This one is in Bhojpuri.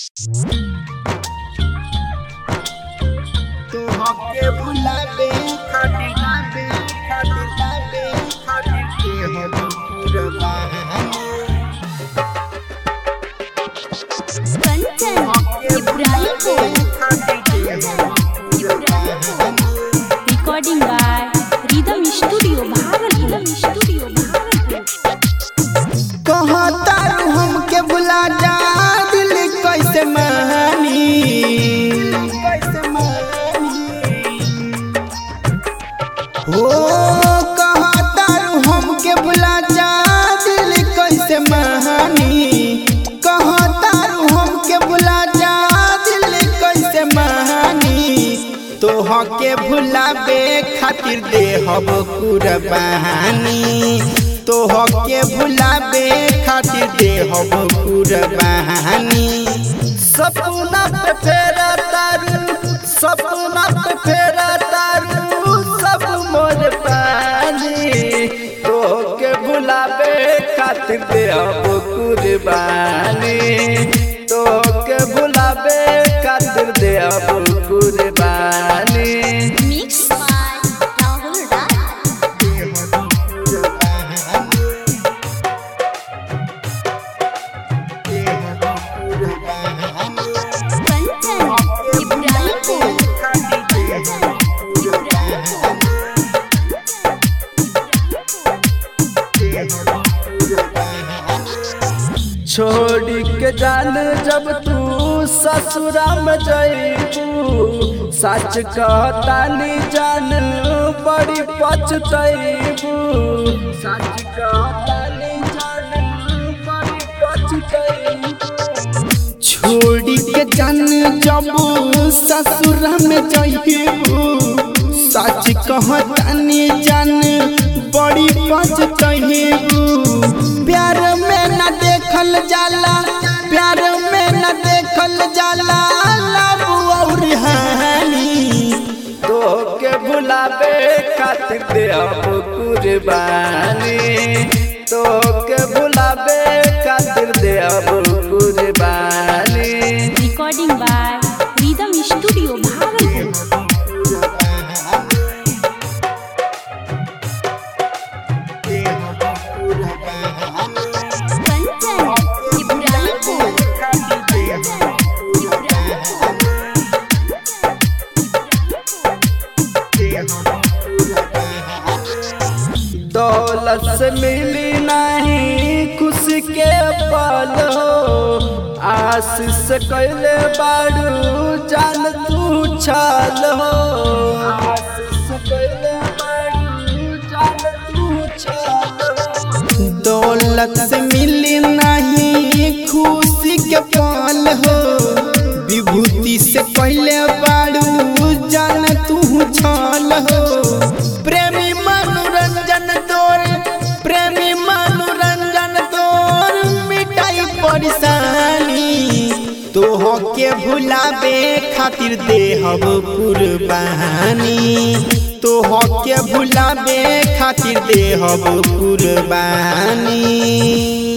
तोहके भुलाबे खातिर लाबे खातिर लाबे खातिर के हम कुर्बानी Kanchan Ibrahimpur recording by rhythm studio Bhagalpur studio Bhagalpur कहता हमके बुला जा दिल कैसे मानी हो कहता हमके बुला जा दिल कैसे मानी कहता हमके बुला जा दिल कैसे मानी तोहके भुलाबे खातिर देहब कुर्बानी तोहके भुलाबे खातिर देहब कुर्बानी सपना पे फेरा तारू सपना पे फेरा तारू सब मोर पानी तोहके भुलाबे खातिर देहब कुर्बानी तोहके भुलाबे खातिर देहब कुर्बानी मिक्स बाय राहुल राय कंचन इब्राहिमपुर छोड़ के जान जब तू ससुरा में जईबू सच कहतानी जान बड़ी पछतईबू सच कहतानी जान बड़ी पछतईबू छोड़ के जान जब ससुरा में जईबू सच कहतानी जान बड़ी पछतईबू प्यार में न देखल जाला प्यार में न देखल जाला लब और हानि तो के बुलावे खातिर देहब कुर्बानी तो के बुलावे खातिर देहब कुर्बानी recording by rhythm studio Bhagalpur Kanchan Ibrahimpur दौलत से मिली नहीं खुशी के पल हो आशीष से कैले बाड़ू जान तू छल हो आशीष से कैले बाड़ू जान तू छल दौलत से मिली नहीं खुशी के पल हो विभूति से कैले बाड़ू जान तू छल हो प्रेमी मनोरंजन तोर प्रेमी मनोरंजन तोर मिटाई परेशानी तोह के भुलाबे खातिर देहब कुर्बानी तोह के भुलाबे खातिर देहब कुर्बानी